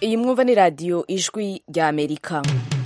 iyi mwumva ni radiyo ijwi rya amerika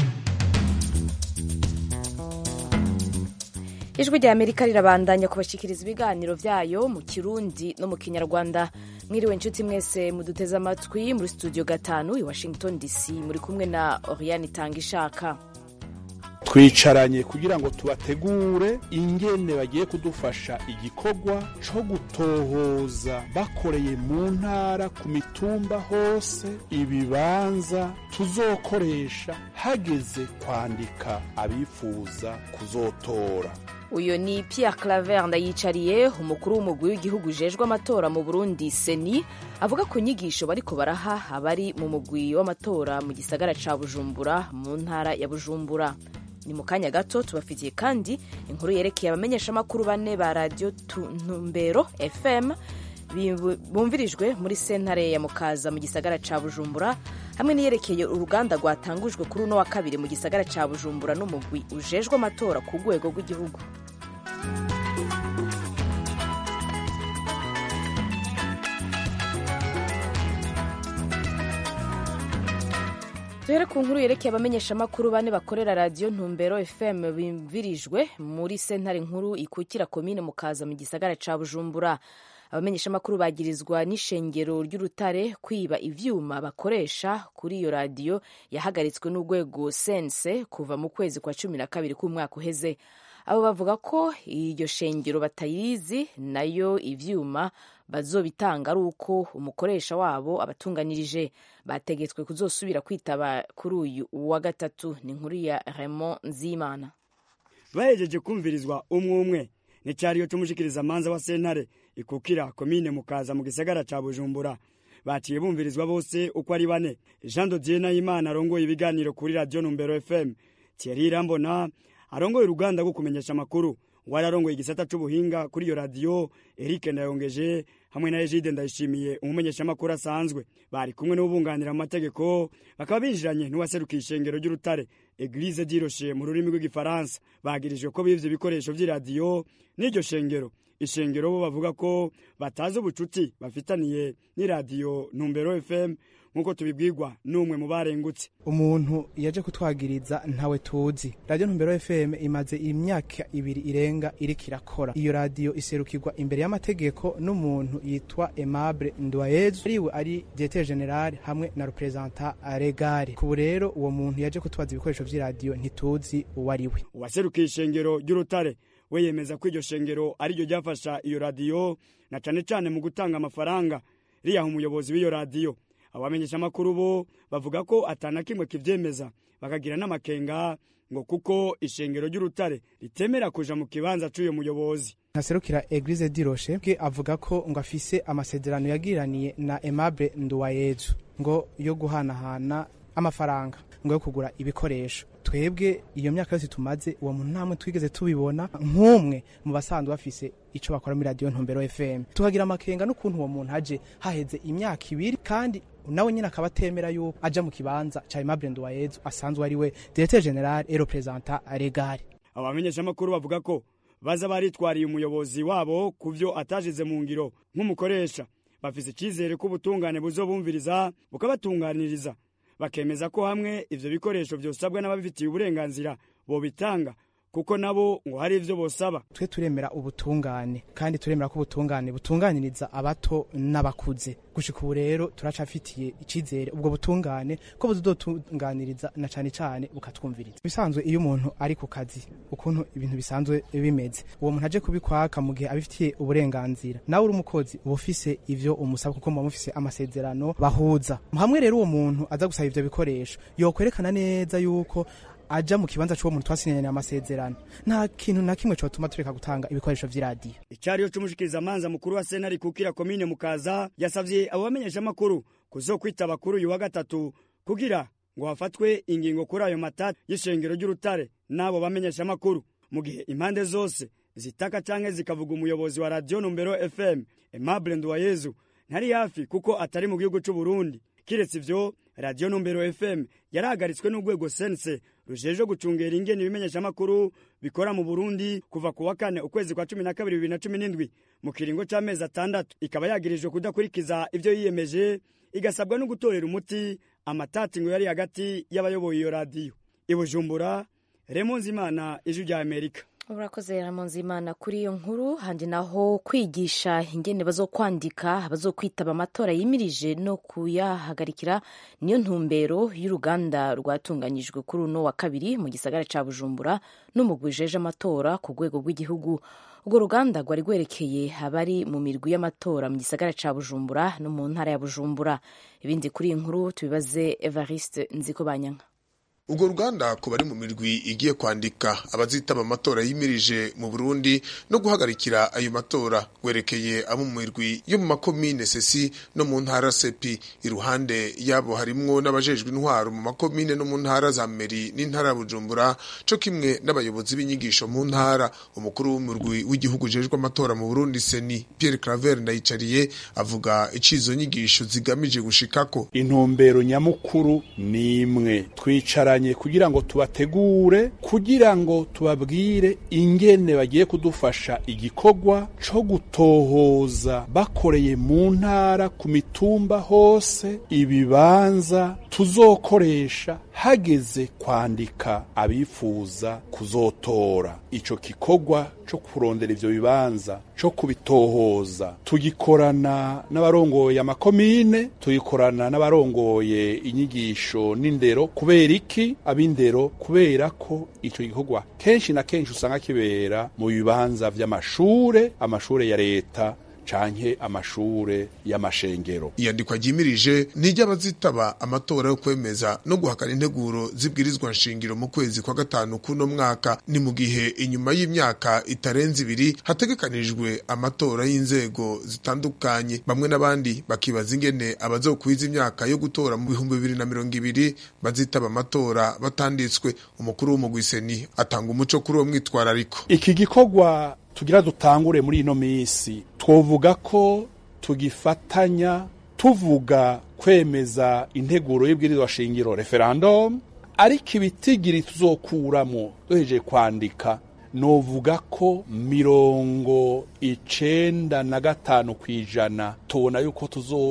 ijwi rya amerika rirabandanya kubashyikiriza ibiganiro byayo mu kirundi no mu kinyarwanda mwiriwe inshuti mwese muduteze amatwi muri studio gatanu i washington dc muri kumwe na oriane itanga ishaka twicaranye kugira ngo tubategure ingene bagiye kudufasha igikorwa co gutohoza bakoreye mu ntara ku mitumba hose ibibanza tuzokoresha hageze kwandika abifuza kuzotora uyu ni Pierre Claver ndayicariye umukuru w'umugwi w'igihugu ujejwe amatora mu Burundi seni avuga ku nyigisho bariko baraha abari mu mugwi w'amatora mu gisagara ca Bujumbura mu ntara ya Bujumbura ni mu kanya gato tubafitiye kandi inkuru yerekeye abamenyeshamakuru bane ba radiyo ntumbero fm bumvirijwe muri sentare ya mukaza mu gisagara ca bujumbura hamwe n'iyerekeye uruganda rwatangujwe kuri uno wa kabiri mu gisagara ca bujumbura n'umugwi ujejwe amatora ku rwego rw'igihugu duhere ku nkuru yerekeye abamenyeshamakuru bane bakorera radiyo ntumbero fm bimvirijwe muri sentare nkuru ikukira komine mukaza mu gisagara ca bujumbura abamenyeshamakuru bagirizwa n'ishengero ry'urutare kwiba ivyuma bakoresha kuri iyo radiyo yahagaritswe n'urwego sense kuva mu kwezi kwa cumi na kabiri k'umwaka uheze abo bavuga ko iryo shengero batayizi nayo ivyuma bazobitanga ari uko umukoresha wabo abatunganirije bategetswe kuzosubira kwitaba kuri uyu wa gatatu ni inkuru ya Raymond Nzimana bahejeje kumvirizwa umwe umwe ni cyariyo cy'umushikiriza manza wa sentare ikukira komine mukaza mu gisagara ca Bujumbura baciye bumvirizwa bose uko ari bane Jean Dodier Nahimana arongoye ibiganiro kuri radio Numbero FM Thierry Rambona arongoye uruganda rwo kumenyesha amakuru wari arongoye igisata c'ubuhinga kuri iyo radiyo Eric Ndayongeje hamwe na Egide Ndayishimiye umumenyeshamakuru asanzwe bari kumwe n'ubunganira mu mategeko bakaba binjiranye n'uwaserukiye ishengero ry'urutare Eglise d'Iroshe mu rurimi rw'igifaransa bagirijwe ko bivye ibikoresho vy'iradiyo n'iryo shengero ishengero bo bavuga ko batazi ubucuti bafitaniye n'iradiyo Numbero FM nk'uko tubibwirwa n'umwe mu barengutse umuntu yaje kutwagiriza ntawe tuzi radiyo ntumbero fm imaze imyaka ibiri irenga iriko irakora iyo radiyo iserukirwa imbere y'amategeko n'umuntu yitwa aimable ndwayezu ariwe ari diete general hamwe na representa regare kubu rero uwo muntu yaje kutwaza ibikoresho vy'iradiyo ntituzi uwo ari we uwaserukiye ishengero ry'urutare we yemeza ko iryo shengero ariryo ryafasha iyo radiyo na cane cane mu gutanga amafaranga riyaha umuyobozi w'iyo radiyo abamenyeshamakuru bo bavuga ko atana kimwe kivyemeza bakagira n'amakenga ngo kuko ishengero ry'urutare ritemera kuja mu kibanza c'uyo muyobozi ntaserukira eglise diroshe bwe avuga ko ngo afise amasezerano yagiraniye na aimable nduwayezu ngo yo guhanahana amafaranga ngo yo kugura ibikoresho twebwe iyo myaka yose tumaze uwo muntu ntamwe twigeze tubibona nk'umwe mu basanzwe bafise ico bakora muri radiyo ntumbero fm tukagira amakenga n'ukuntu uwo muntu aje haheze imyaka ibiri kandi nawe nyine akaba atemera yuko aja mu kibanza ca aimable nduwayezu asanzwe ari we directeur general et representant regare abamenyeshamakuru bavuga ko baza baritwariye umuyobozi wabo ku vyo atajize mu ngiro nk'umukoresha bafise icizere ko ubutungane buzobumviriza bukabatunganiriza bakemeza ko hamwe ivyo bikoresho vyosabwa n'ababifitiye uburenganzira bobitanga kuko nabo ngo hari ivyo bosaba twe turemera ubutungane kandi turemera ko ubutungane butunganiriza abato n'abakuze gushika ubu rero turacafitiye icizere ubwo butungane ko buzotunganiriza na cane cane bukatwumviriza bisanzwe iyo umuntu ari ku kazi ukuntu ibintu bisanzwe bimeze uwo muntu aje kubikwaka mu gihe abifitiye uburenganzira nawe uri umukozi uba ufise ivyo umusaba kuko muba mufise amasezerano bahuza hamwe rero uwo muntu aza gusaba ivyo bikoresho yokwerekana neza yuko aja mu kibanza c'uwo muntu twasinyanye amasezerano nta kintu na kimwe cotuma tureka gutanga ibikoresho vy'iradiyo icariyo c'umushikiriza manza mukuru wa sentare kukira komine mukaza yasavye abo bamenyesha amakuru kuzokwitaba kuri uyu wa gatatu kugira ngo hafatwe ingingo kuri ayo matati y'ishengero ry'urutare n'abo bamenyesha amakuru mu gihe impande zose zitaka canke zikavuga umuyobozi wa radiyo numbero fm aimable nduwayezu ntari hafi kuko atari mu gihugu c'uburundi kiretse ivyo radiyo numbero fm yarahagaritswe n'urwego sense rujeje gucungera ingene ibimenyeshamakuru bikora mu burundi kuva ku wa kane ukwezi kwa cumi na kabiri bibiri na cumi n'indwi mu kiringo c'amezi atandatu ikaba yagirijwe kudakurikiza ivyo yiyemeje igasabwa no gutorera umuti amatati ngo yari hagati y'abayoboye iyo radiyo i bujumbura remonzimana ijwi rya amerika urakoze Imana kuri iyo nkuru handi naho kwigisha ingene bazokwandika bazokwitaba amatora yimirije no kuyahagarikira niyo ntumbero y'uruganda rwatunganyijwe kuri uno wa kabiri mu gisagara ca bujumbura n'umugwi ujeje amatora ku rwego rw'igihugu urwo ruganda rwari rwerekeye abari mu mirwi y'amatora mu gisagara ca bujumbura no mu ntara ya bujumbura ibindi kuri iyi nkuru tubibaze evariste nziko banyanka urwo ruganda ku bari mu mirwi igiye kwandika abazitaba amatora yimirije mu burundi no guhagarikira ayo matora rwerekeye abo mu mirwi yo mu makomine sesi no mu ntara sepi iruhande yabo harimwo n'abajejwe intwaro mu makomine no mu ntara za meri n'intara ya bujumbura co kimwe n'abayobozi b'inyigisho mu ntara umukuru w'umurwi w'igihugu ujejwe amatora mu burundi seni pierre claver ndayicariye avuga icizo nyigisho zigamije gushikako intumbero nyamukuru ni imwe twicara kugira ngo tubategure kugira ngo tubabwire ingene bagiye kudufasha igikorwa co gutohoza bakoreye mu ntara ku mitumba hose ibibanza tuzokoresha hageze kwandika abifuza kuzotora ico gikorwa co kurondera ivyo bibanza co kubitohoza tugikorana n'abarongoye amakomine tugikorana n'abarongoye inyigisho n'indero kubera iki ab'indero kubera ko ico gikorwa kenshi na kenshi usanga kibera mu bibanza vy'amashure amashure ya leta canke amashure y'amashengero iyandikwa ryimirije n'iry'abazitaba amatora yo kwemeza no guhakana integuro zibwirizwa nshingiro mu kwezi kwa gatanu kuno mwaka ni mu gihe inyuma y'imyaka itarenze ibiri hategekanijwe amatora y'inzego zitandukanye bamwe n'abandi bakibaza ingene abazokwiza imyaka yo gutora mu bihumbi bibiri na mirongo ibiri bazitaba amatora batanditswe umukuru w'umugwiseni atanga umuco kuri uwo mwitwarariko iki gikorwa tugira dutangure muri ino minsi twovuga ko tugifatanya tuvuga kwemeza integuro y'ibwirizwa shingiro referendum ariko ibitigiri tuzokuramo duhejeje kwandika novuga ko mirongo icenda na gatanu kw'ijana tubona yuko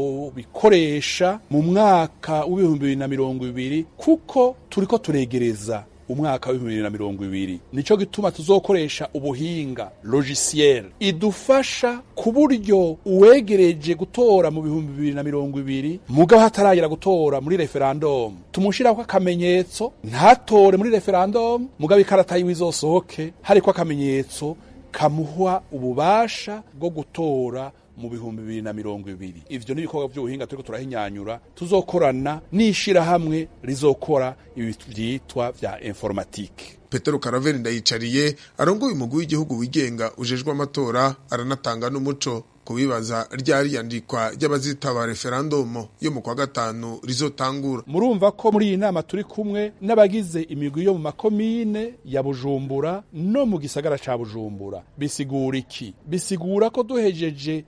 tuzobikoresha mu mwaka w'ibihumbi bibiri na mirongo ibiri kuko turiko turegereza umwaka w'ibihumbi bibiri na mirongo ibiri nico gituma tuzokoresha ubuhinga logiciel idufasha ku buryo uwegereje gutora mu bihumbi bibiri na mirongo ibiri mugabo hataragera gutora muri referendum tumushirako akamenyetso ntatore muri referendum mugabo ikarata yiwe izosohoke hariko akamenyetso kamuha ububasha bwo gutora mu bihumbi bibiri na mirongo ibiri ivyo ni ibikorwa vy'ubuhinga turiko turahinyanyura tuzokorana n'ishirahamwe rizokora ibi vyitwa vya informatike petero karaveri ndayicariye arongoye umugwi w'igihugu wigenga ujejwe amatora aranatanga n'umuco kubibaza ryari yandikwa ry'abazitaba referendumu yo mu kwa gatanu rizotangura murumva ko muri iyi nama turi kumwe n'abagize imigwi yo mu makomine ya bujumbura no mu gisagara ca bujumbura bisigura iki bisigura ko duhejeje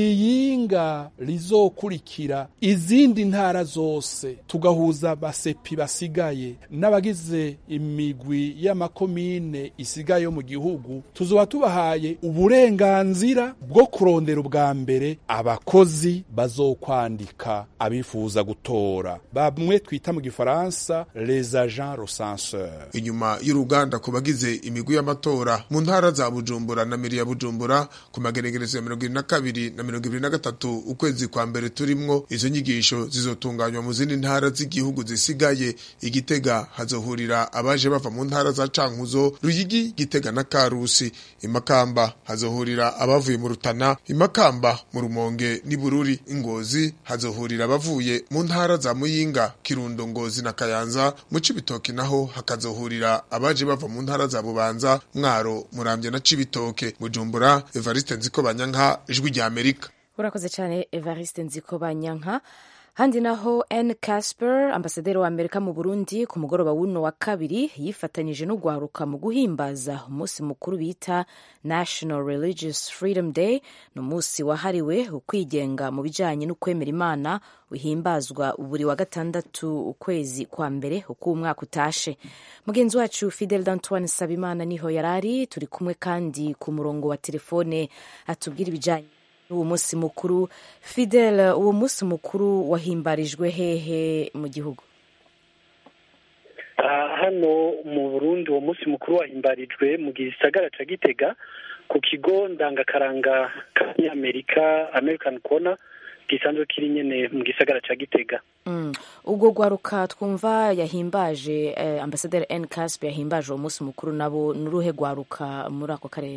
mwiyinga rizokurikira izindi ntara zose tugahuza basepi basigaye n'abagize imigwi y'amakomine isigaye yo mu gihugu tuzoba tubahaye uburenganzira bwo kurondera bwa mbere abakozi bazokwandika abifuza gutora bamwe twita mu gifaransa les agents recenseurs inyuma y'uruganda ku bagize imigwi y'amatora mu ntara za bujumbura na miri ya bujumbura ku magenegerezo ya mirongo ibiri na kabiri na mirongo ibiri na gatatu ukwezi kwa mbere turimwo izo nyigisho zizotunganywa mu zindi ntara z'igihugu zisigaye igitega hazohurira abaje bava mu ntara za cankuzo ruyigi gitega na karusi imakamba hazohurira abavuye mu rutana imakamba mu rumonge n'ibururi ingozi hazohurira abavuye mu ntara za muyinga kirundo ngozi na kayanza mu cibitoke naho hakazohurira abaje bava mu ntara za bubanza mwaro muramvya na cibitoke bujumbura evariste nziko banyanka ijwi rya amerika urakoze cyane evariste nziko banyanka handi naho Anne Casper ambasaderi wa Amerika mu Burundi ku mugoroba w'uno wa kabiri yifatanyije no guharuka mu guhimbaza umunsi mukuru bita National Religious Freedom Day ni umunsi wahariwe ukwigenga mu bijanye no kwemera Imana uhimbazwa buri wa gatandatu ukwezi kwa mbere uko umwaka utashe mugenzi wacu Fidel D'Antoine Sabimana niho yarari turi kumwe kandi ku murongo wa telefone atubwira ibijanye uwo munsi mukuru fidele uwo munsi mukuru wahimbarijwe hehe mu gihugu hano mu burundi uwo munsi mukuru wahimbarijwe mu gisagara ca gitega ku kigo ndangakaranga k'abanyamerika american corner gisanzwe kiri nyene mu gisagara ca gitega ubwo rwaruka twumva yahimbaje ambasaderi n casp yahimbaje uwo munsi mukuru nabo n'uruhe rwaruka muri ako karere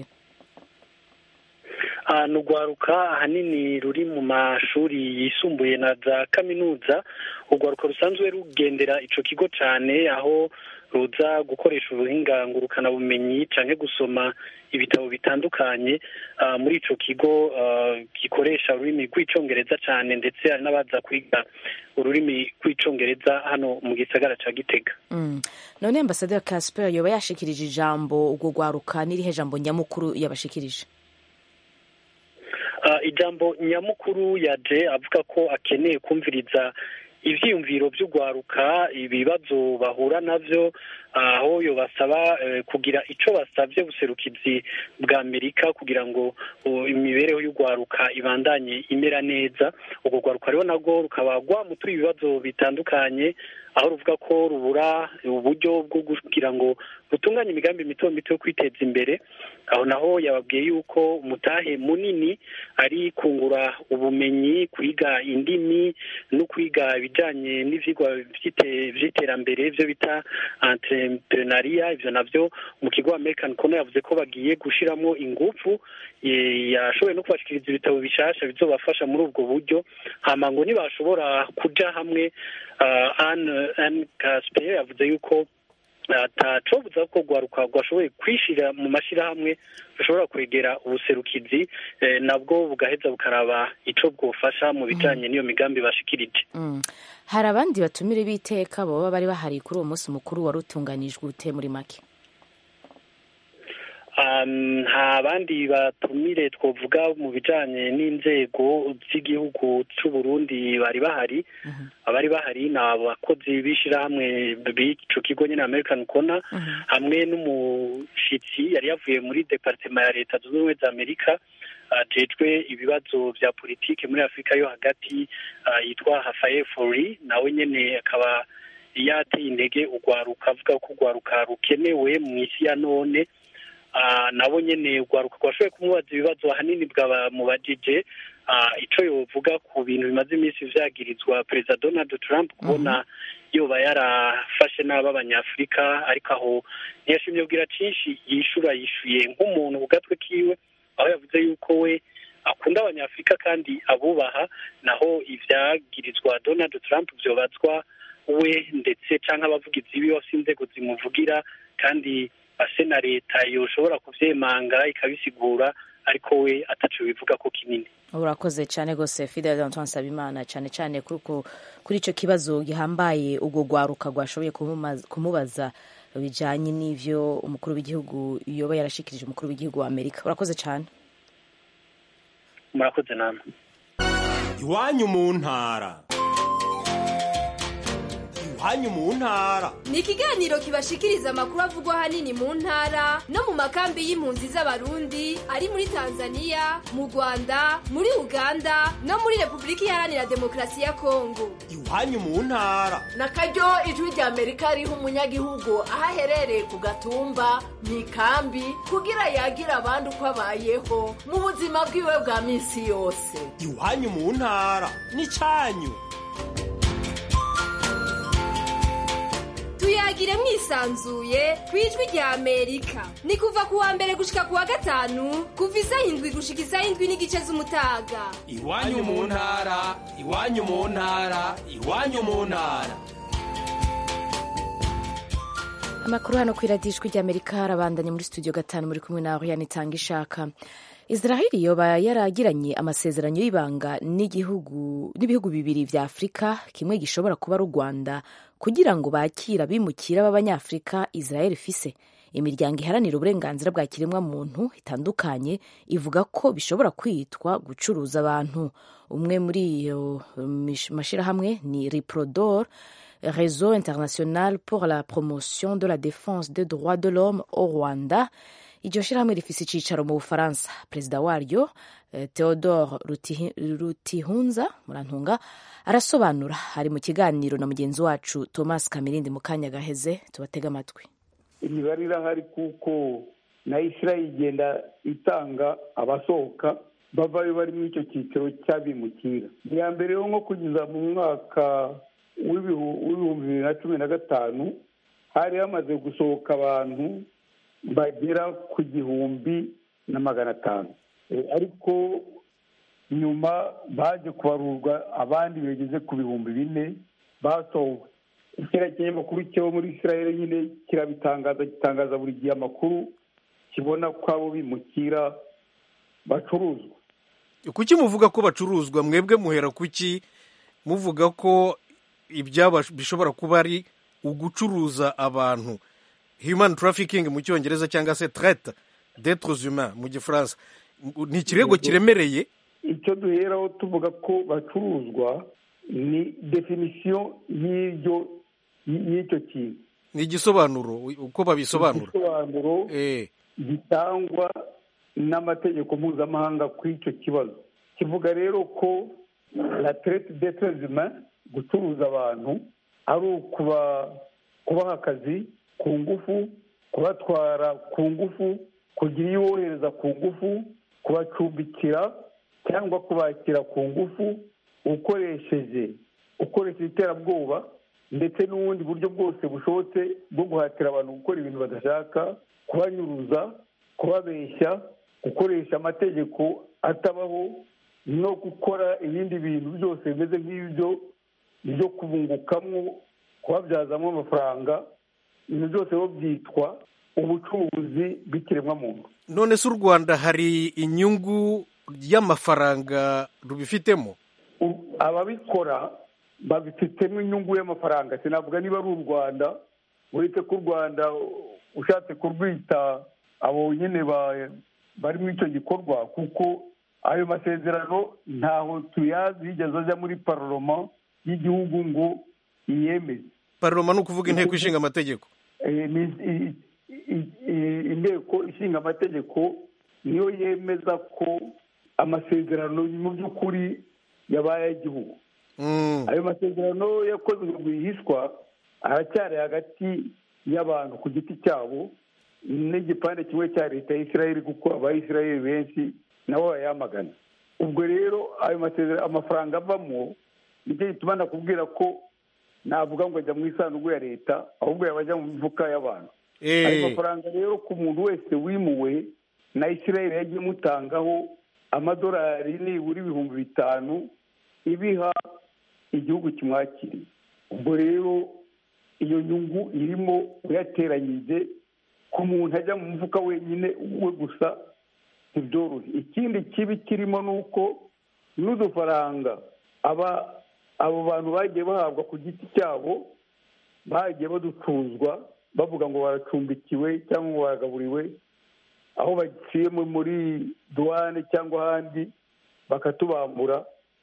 ni urwaruka ahanini ruri mu mashuri yisumbuye na za kaminuza urwaruka rusanzwe rugendera ico kigo cane aho ruza gukoresha ubuhinga ngurukanabumenyi canke gusoma ibitabo bitandukanye muri ico kigo gikoresha ururimi rw'icongereza cane ndetse hari n'abaza kwiga ururimi rw'icongereza hano mu gisagara ca gitega none ambasaderi casper yoba yashikirije ijambo urwo rwaruka n'irihe jambo nyamukuru yabashikirije ijambo nyamukuru yaje avuga ko akeneye kumviriza ivyiyumviro vy'urwaruka ibibazo bahura navyo aho yo basaba kugira ico basavye buserukizi bwa amerika kugira ngo imibereho y'urwaruka ibandanye imera neza urwo rwaruka rero narwo rukaba rwamutuye ibibazo bitandukanye aho ruvuga ko rubura uburyo bwo kugira ngo rutunganye imigambi mito mito yo kwiteza imbere aho naho yababwiye yuko umutahe munini ari kungura ubumenyi kwiga indimi no kwiga ibijyanye n'ivyigwa vy'iterambere byo bita entrepreneuria ivyo navyo mu kigo American Corner yavuze ko bagiye gushiramo ingufu yashoboye no kubashikiriza ibitabo bishasha bizobafasha muri ubwo buryo hama ngo nibashobora kuja hamwe Anne Casper yavuze yuko atacobuza ko rwaruka rwashoboye kwishira mu mashirahamwe rushobora kwegera ubuserukizi nabwo bugaheza bukaraba ico bwofasha mu bijanye n'iyo migambi bashikirije hari abandi batumire b'iteka baba bari bahari kuri uwo munsi mukuru wari utunganijwe ute muri make nta bandi batumire twavuga mu bijanye n'inzego z'igihugu c'u Burundi bari bahari abari bahari ni abakozi b'ishirahamwe b'ico kigo nyene American Corner hamwe n'umushitsi yari yavuye muri departement ya leta zunze ubumwe za Amerika ajejwe ibibazo vya politike muri Afurika yo hagati yitwa Rafael Fori nawe nyene akaba yateye intege urwaruka avuga ko urwaruka rukenewe mu isi ya none nabo nyene urwaruka rwashoboye kumubaza ibibazo ahanini bwabamubajije ico yovuga ku bintu bimaze iminsi vyagirizwa perezida donald trump kubona yoba yarafashe nabi abanyafurika ariko aho ntiyashimye kubwira cinshi yishura yishuye nk'umuntu ku gatwe kiwe aho yavuze yuko we akunda abanyafurika kandi abubaha naho ivyagirizwa donald trump vyobazwa we ndetse canke abavugizi biwe bafise inzego zimuvugira kandi ase na leta yoshobora kuvyemanga ikabisigura ariko we ataco bivuga ko kinini urakoze cyane rwose fidel antoine nsabimana cyane cyane kuri icyo kibazo gihambaye ubwo rwaruka rwashoboye kumubaza bijyanye n'ivyo umukuru w'igihugu yoba yarashikirije umukuru w'igihugu wa amerika urakoze cyane murakoze namwe iwanyu mu ntara iwanyu mu ntara ni ikiganiro kibashikiriza amakuru avugwa ahanini mu ntara no mu makambi y'impunzi z'abarundi ari muri tanzania mu rwanda muri uganda no muri repubulika iharanira demokarasi ya kongo iwanyu mu ntara na karyo ijwi rya amerika riha umunyagihugu aho aherereye ku gatumba mu ikambi kugira yagira abandi uko abayeho mu buzima bwiwe bwa minsi yose iwanyu mu ntara ni cyanyu tuyagire mwisanzuye ku ijwi rya amerika ni kuva ku wa mbere gushika ku wa gatanu kuva isaha indwi gushika isaha indwi n'igice z'umutaga iwanyu mu ntara iwanyu mu ntara iwanyu mu ntara amakuru hano ku iradijwi rya amerika arabandanye muri studio gatanu muri kumwe nawe yanitanga ishaka israheli yoba yaragiranye amasezerano y'ibanga n'igihugu n'ibihugu bibiri vya afurika kimwe gishobora kuba ari u rwanda kugira ngo bakire abimukira b'abanyafurika israel ifise imiryango iharanira uburenganzira bwa kiremwa muntu itandukanye ivuga ko bishobora kwitwa gucuruza abantu umwe muri iyo mashyirahamwe ni riprodor réseau international pour la promotion de la défense des droits de l'homme au rwanda iryo shyirahamwe rifise icicaro mu bufaransa perezida waryo eh, theodore Rutihi- rutihunza murantunga arasobanura ari mu kiganiro na mugenzi wacu thomas kamirindi mu kanya gaheze tubatega amatwi imibare irahari kuko na israel igenda itanga abasohoka bavayo bari muri icyo cyiciro cy'abimukira iya mbere yo nko kugeza mu mwaka w'ibihu- w'ibihumbi bibiri na cumi na gatanu hari hamaze gusohoka abantu bagera ku gihumbi na magana atanu Eh, ariko nyuma baje kubarurwa abandi bageze ku bihumbi bine basohowe kiriya kinyamakuru cyo muri israel nyine kirabitangaza gitangaza buri gihe amakuru kibona ko abo bimukira bacuruzwa kuki muvuga ko bacuruzwa mwebwe muhera kuki muvuga ko ibyaba bishobora kuba ari ugucuruza abantu human trafficking mu cyongereza cyangwa se traite d'etres humains mu gifaransa ni ikirego kiremereye icyo duheraho tuvuga ko bacuruzwa ni definisiyo y'ibyo y'icyo kintu ni igisobanuro uko babisobanura igisobanuro Eh, gitangwa n'amategeko mpuzamahanga ku icyo kibazo kivuga rero ko la traite d'etres humains gucuruza abantu ari ukuba kubaha akazi ku ngufu kubatwara ku ngufu kugira iyo wohereza ku ngufu kubacumbikira cyangwa kubakira ku ngufu ukoresheje ukoresheje iterabwoba ndetse n'ubundi buryo bwose bushobotse bwo guhatira abantu gukora ibintu badashaka kubanyuruza kubabeshya gukoresha amategeko atabaho no gukora ibindi bintu byose bimeze nk'ibyo byo kubungukamo kubabyazamo amafaranga ibintu byose bo byitwa ubucuruzi bw'ikiremwamuntu none se u rwanda hari inyungu y'amafaranga rubifitemo U- ababikora babifitemo inyungu y'amafaranga sinavuga niba ari u rwanda uretse ko u rwanda ushatse kurwita abo nyine ba- bari muri icyo gikorwa kuko ayo masezerano ntaho tuyazi yigeze ajya muri paroma y'igihugu ngo iyemeze paroma ni ukuvuga inteko ishinga amategeko Eh, ni- i- i- i- inteko ishinga amategeko niyo yemeza ko amasezerano mu by'ukuri yabaye ay'igihugu Mm. ayo masezerano yakozwe rwihishwa aracyari hagati y'abantu ku giti cyabo n'igipande kimwe cya leta ya israel kuko abayisirayeli benshi nabo bayamagana ubwo rero ayo masezerano amafaranga avamo nicyo gituma nakubwira ko navuga ngo ajya mu isanduku ya leta ahubwo yaba ajya mu mifuka y'abantu Eh. ayo mafaranga rero ku muntu wese wimuwe na israel yagiye imutangaho amadolari nibura ibihumbi bitanu ibiha igihugu kimwakiriye ubwo rero iyo nyungu irimo uyateranyije ku muntu ajya mu mufuka wenyine we gusa ntibyorohe ikindi kibi kirimo ni uko n'udufaranga aba abo bantu bagiye bahabwa ku giti cyabo bagiye baducuzwa bavuga ngo baracumbikiwe cyangwa ngo baragaburiwe aho baciye mu- muri duwane cyangwa ahandi bakatubambura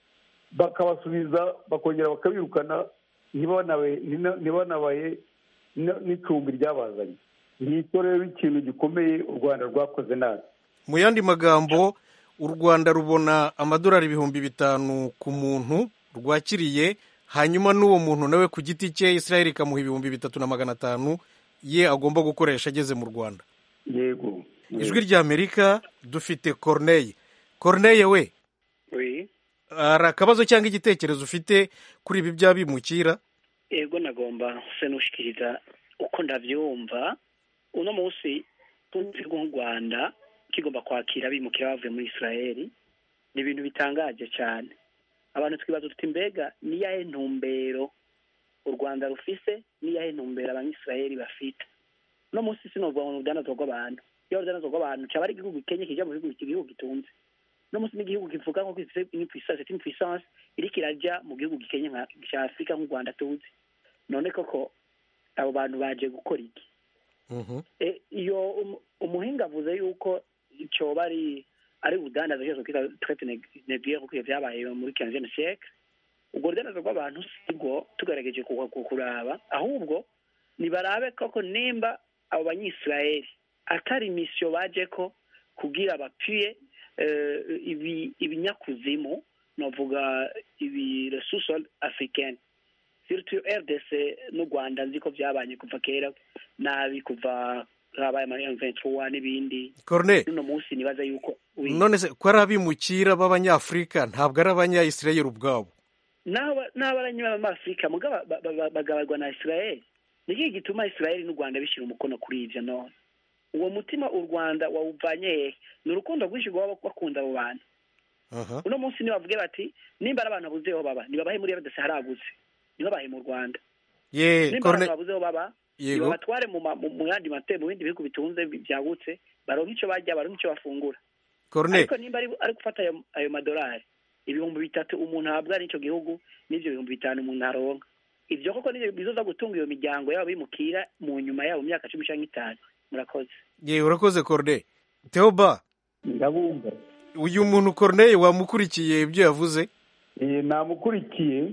bakabasubiza bakongera bakabirukana ntibanabe- ntina- ntibanabaye n- n'icumbi ryabazanye ngicyo rero ikintu gikomeye u rwanda rwakoze nabi mu yandi magambo u rwanda rubona amadolari ibihumbi bitanu ku muntu rwakiriye hanyuma n'uwo muntu nawe ku giti cye israel ikamuha ibihumbi bitatu na magana atanu ye agomba gukoresha ageze mu rwanda yego ijwi ry'amerika dufite corneille corneille we Oui. hari akabazo cyangwa igitekerezo ufite kuri ibi by'abimukira ego nagomba se nushikiriza uko ndavyumva uno munsi igihugu nk'u rwanda kigomba kwakira abimukira bavuye muri israeli ni ibintu bitangaje cyane abantu twibaza tuti mbega niyahe ntumbero u rwanda rufise niyahe ntumbero abanyisirayeli bafite uno munsi sinovuga ngo ni urudandazwa rw'abantu iyo urudandazwa rw'abantu cyaba ari igihugu gikenye kija mu bihugu igihugu gitunze uno munsi n'igihugu kivuga nko gifite impuissance impuissance iriko iraja mu gihugu gikenye nka cya afurika nk'u rwanda tuzi none koko abo bantu baje gukora iki E, iyo um- umuhinga avuze yuko cyoba ari ari ubudandaza cyose kwita traite négrière kuko ivyo vyabaye muri quinzième siècle ubwo rudandaza rw'abantu sibwo tugerageje ku- ku- kuraba ahubwo nibarabe koko nimba abo banyisirayeli atari misiyo baje ko kugira bapfuye ibinyakuzimu navuga ibi resuso africaine surtout rdc n'u rwanda nzi ko byabanye kuva kera nabi kuva habaye ama M23 n'ibindi Corne uno munsi nibaza yuko none se ko ari abimukira b'abanyafurika ntabwo ari abanyayisirayeli ubwabo n'abaranyuma b'amafurika mugabo bagabarwa na israel niki gituma israel n'u rwanda bishyira umukono kuri ibyo none uwo mutima u rwanda wawuvanye hehe ni urukundo rwinshi rwaba bakunda abo bantu uno munsi nibavuge bati nimba ari abantu babuze aho baba nibabahe muri rdc haraguze nibabahe mu rwanda nimba abantu babuze aho baba nibabatware mu yandi mate mu bindi bihugu bitunze byagutse baronka icyo barya baronka icyo bafungura ariko nimba ari gufata ayo madolari ibihumbi bitatu umuntu ahabwa n'icyo gihugu n'ibyo bihumbi bitanu umuntu aronka ibyo koko nibyo bizoza gutunga iyo miryango yabo bimukira mu nyuma yabo myaka cumi cyangwa itanu murakoze ye urakoze corne teoba ndabumva uyu muntu corneille wamukurikiye ibyo yavuze namukurikiye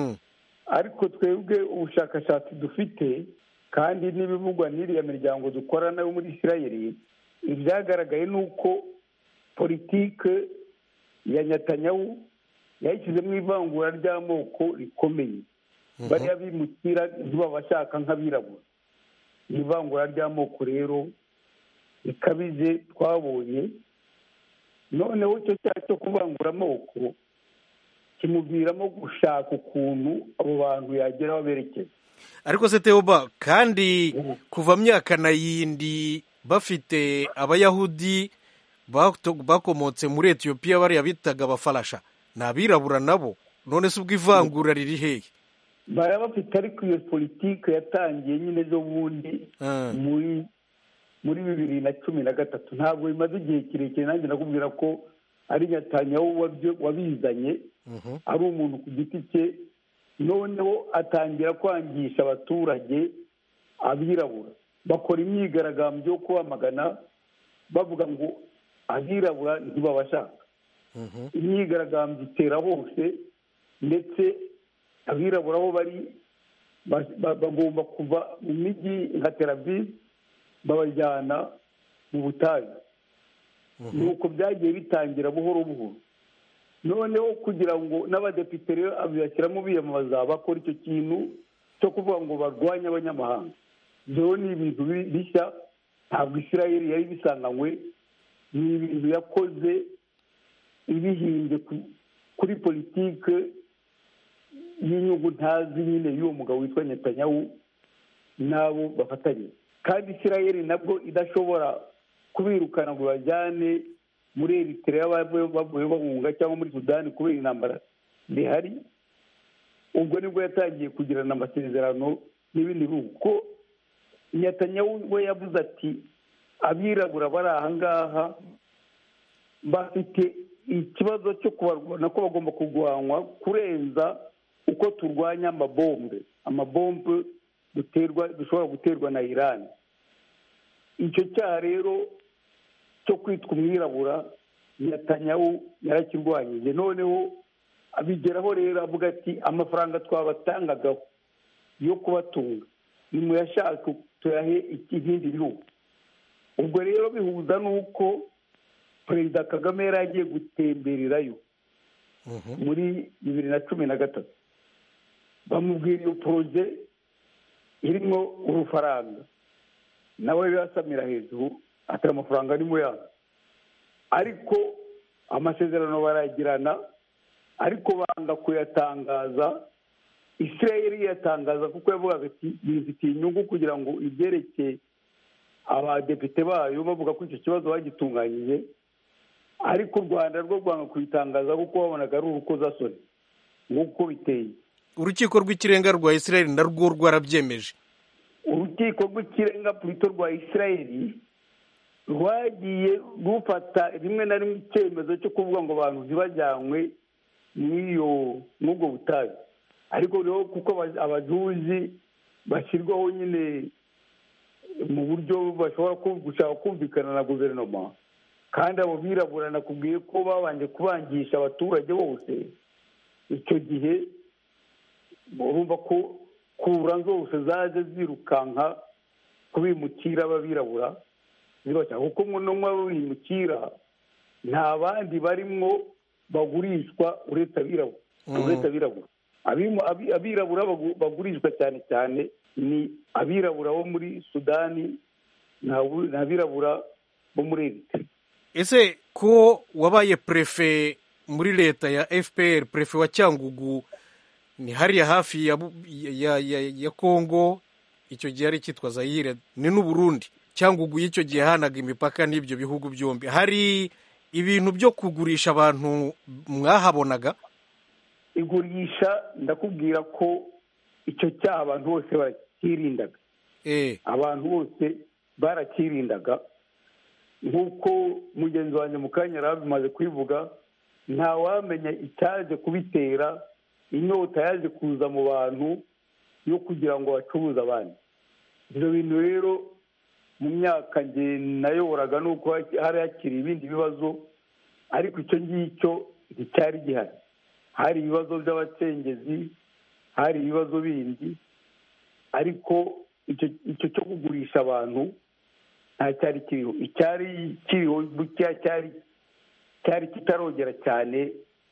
ariko twebwe ubushakashatsi dufite kandi n'ibivugwa n'iriya miryango dukorana yo muri isirayeli ibyagaragaye ni uko politike ya nyatanyahu yayishyizemo ivangura ry'amoko rikomeye bariya bimukira ntibabashaka nk'abirabura ivangura ry'amoko rero rikabije twabonye noneho icyo cyaha cyo kuvangura amoko kimuviramo gushaka ukuntu abo bantu yageraho berekeza ariko se teoba kandi kuva myaka na yindi bafite abayahudi bakomotse muri etiyopiya bariya bitaga abafarasha ni abirabura nabo none se ubwo ivangura riri hehe baba bafite ariko iyo politiki yatangiye nyine zo bundi muri muri bibiri na cumi na gatatu ntabwo bimaze igihe kirekire nanjye nakubwira ko ari nyatanyaho wabizanye ari umuntu ku giti cye noneho atangira kwangisha abaturage abirabura bakora imyigaragambyo yo kubamagana bavuga ngo abirabura ntibabashaka imyigaragambyo itera hose ndetse abirabura aho bari bagomba kuva mu mijyi nka teravive babajyana mu butayu nuko byagiye bitangira buhoro buhoro noneho kugira ngo n'abadepite rero babashyiramo biyamamaza bakora icyo kintu cyo kuvuga ngo barwanye abanyamahanga ibyo ni ibintu bishya ntabwo isirayeli yari bisanganywe ni ibintu yakoze ibihimbye kuri politike y'inyungu ntazi nyine y'uwo mugabo witwa nyatanyahu n'abo bafatanye kandi isirayeli nabwo idashobora kubirukana ngo bajyane muri eritrea bavuye bahunga cyangwa muri sudani kubera intambara zihari ubwo nibwo yatangiye kugirana amasezerano n'ibindi bihugu ko nyatanyahu we yavuze ati abirabura bari aha ngaha bafite ikibazo cyo kubarwana ko bagomba kurwanywa kurenza uko turwanya amabombe amabombe duterwa dushobora guterwa na irani icyo cyaha rero cyo kwitwa umwirabura nyatanyahu yarakirwanyije noneho abigeraho rero avuga ati amafaranga twabatangagaho yo kubatunga nimuyashake tuyahe ibindi bihugu ubwo rero bihuza n'uko perezida kagame yari agiye gutembererayo muri bibiri na cumi na gatatu bamubwira iyo poroje irimo urufaranga nawe rero asamira hejuru atari amafaranga ari yabo ariko amasezerano barayagirana ariko banga kuyatangaza isirayeli yatangaza kuko yavugaga ati bifitiye inyungu kugira ngo ibyerekeye abadepite bayo bavuga ko icyo kibazo bagitunganyije ariko u rwanda rwo rwanga kuyitangaza kuko babonaga ari urukozasoni nk'uko biteye urukiko rw'ikirenga rwa isirayeli narwo rwarabyemeje urukiko rw'ikirenga purito rwa isirayeli rwagiye rufata rimwe na rimwe icyemezo cyo kuvuga ngo abantu ntibajyanywe n'iyo n'ubwo butayu ariko rero kuko abajuzi bashyirwaho nyine mu buryo bashobora gushaka kumvikana na guverinoma kandi abo birabura nakubwiye ko babanje kubangisha abaturage bose icyo gihe urumva ko kura zose zaje zirukanka kubimukira b'abirabura zibashaka kuko munwa w'imukira nta bandi barimwo bagurishwa uretse abirabura uretse abirabura Abimo- abi- abirabura bagu- bagurishwa cyane cyane ni abirabura bo muri sudani n'abu- n'abirabura bo muri eritrea ese ko wabaye prefe muri leta ya fpr prefe wa cyangugu ni hariya hafi ya, Bu- ya, ya, ya kongo icyo gihe ari cyitwa zayire ni n'uburundi cyangugu y'icyo gihe hanaga imipaka n'ibyo bihugu byombi hari ibintu byo kugurisha abantu mwahabonaga igurisha ndakubwira ko icyo cyaha abantu bose barakirindaga eh abantu bose barakirindaga nk'uko mugenzi wanjye mu kanya yari abimaze kubivuga ntawamenya icyaje kubitera inyota yaje kuza mu bantu yo kugira ngo bacuruze abandi ibyo bintu rero mu myaka nge nayoboraga nuko hari hakiri ibindi bibazo ariko icyo ngicyo nticyari gihari hari ibibazo by'abacengezi hari ibibazo bindi ariko icyo icyo cyo kugurisha abantu nta cyari kiriho icyari kiriho bukeya cyari cyari kitarogera cyane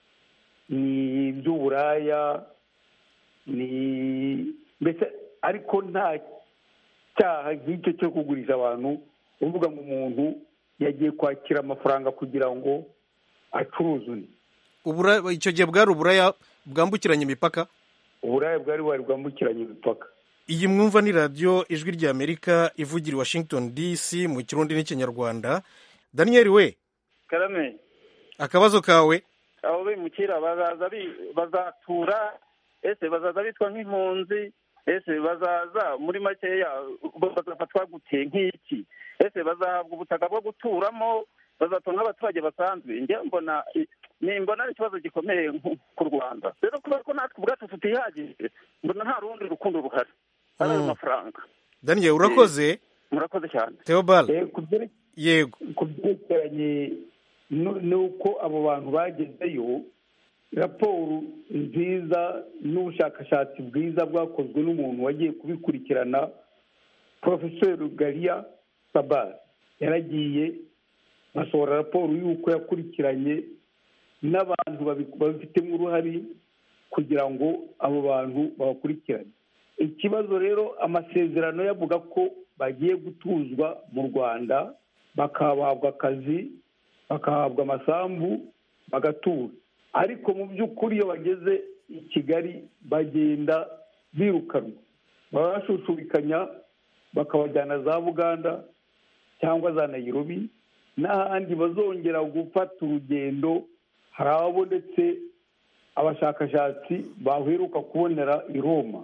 ni iby'uburaya ni mbese ariko nta cyaha nk'icyo cyo kugurisha abantu uvuga ngo umuntu yagiye kwakira amafaranga kugira ngo acuruze undi ubura icyo gihe bwari uburaya bwambukiranya imipaka uburaya bwari bwari bwambukiranya imipaka iyi mwumva ni radiyo ijwi ry'amerika ivugira i washington dc mu kirundi n'ikinyarwanda daniel we karame akabazo kawe abo bimukira bazaza bi- bazatura ese bazaza bitwa nk'impunzi ese bazaza muri makeya bazafatwa gute nk'iki ese bazahabwa ubutaka bwo guturamo bazatunga nk'abaturage basanzwe njye mbona ni mbona ari ikibazo gikomeye nku- ku rwanda rero kubera ko natwe ubwacu tutihagije mbona nta rundi rukundo ruhari ari ayo Mm. mafaranga daniel urakoze murakoze cyane theobald Eh, ku byere- yego ku byerekeranye nu- n'uko abo bantu bagezeyo raporo nziza n'ubushakashatsi bwiza bwakozwe n'umuntu wagiye kubikurikirana porofeseri gariya sabari yaragiye basohora raporo y'uko yakurikiranye n'abantu babi- babifitemo uruhare kugira ngo abo bantu babakurikirane ikibazo rero amasezerano yavuga ko bagiye gutuzwa mu rwanda bakahabwa akazi bakahabwa amasambu bagatura ariko mu by'ukuri iyo bageze i kigali bagenda birukanwa baba bashushubikanya bakabajyana za buganda cyangwa za nayirobi n'ahandi bazongera gufata urugendo hari ababonetse abashakashatsi baheruka kubonera i roma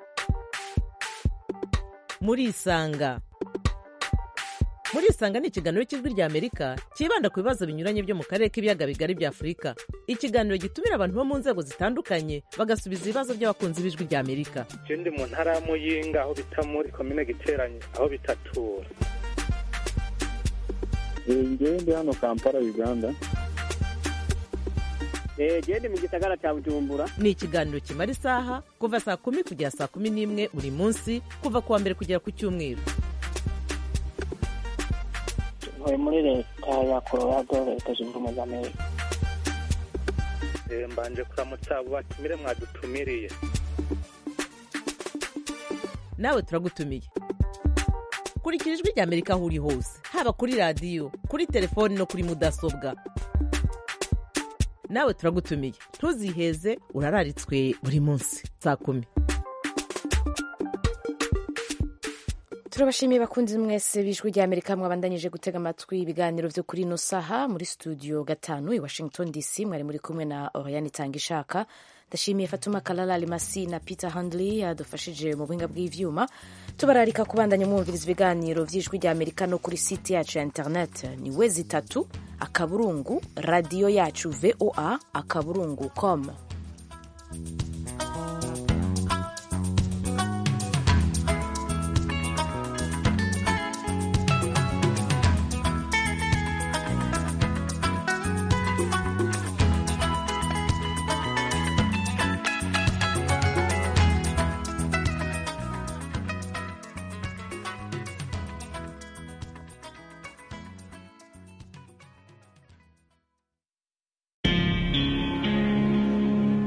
murisanga murisanga ni ikiganiro cy'ijwi ry'amerika cyibanda ku bibazo binyuranye byo mu karere k'ibiyaga bigari bya afurika ikiganiro gitumira abantu bo mu nzego zitandukanye bagasubiza ibibazo by'abakunzi b'ijwi ry'amerika je ndi mu ntara ya muyinga aho bita muri komine giteranye aho bitatura ngewe ndi hano kampala uganda genda mu gisagara cya bujumbura ni ikiganiro kimara isaha kuva saa kumi kugera saa kumi n'imwe buri munsi kuva ku wa mbere kugera ku cyumweru ntuye muri leta ya colorado leta zunze ubumwe za amerika Eh, mbanje kuramutsa abo batumire mwadutumiriye nawe turagutumiye kurikira ijwi ry'amerika aho uri hose haba kuri radiyo kuri telefoni no kuri mudasobwa nawe turagutumiye ntuziheze urararitswe buri munsi saa kumi turabashimiye bakunzi mwese b'ijwi ry'amerika mwabandanyije gutega amatwi ibiganiro byo kuri ino saha muri studio gatanu i washington dc mwari muri kumwe na oriane itanga ishaka ndashimiye fatuma kalala alimasi na peter handley yadufashije mu buhinga bw'ivyuma tubararika kubandanya mwumviriza ibiganiro by'ijwi ry'amerika no kuri site yacu ya internet ni we zitatu akaburungu radiyo yacu voa akaburungu com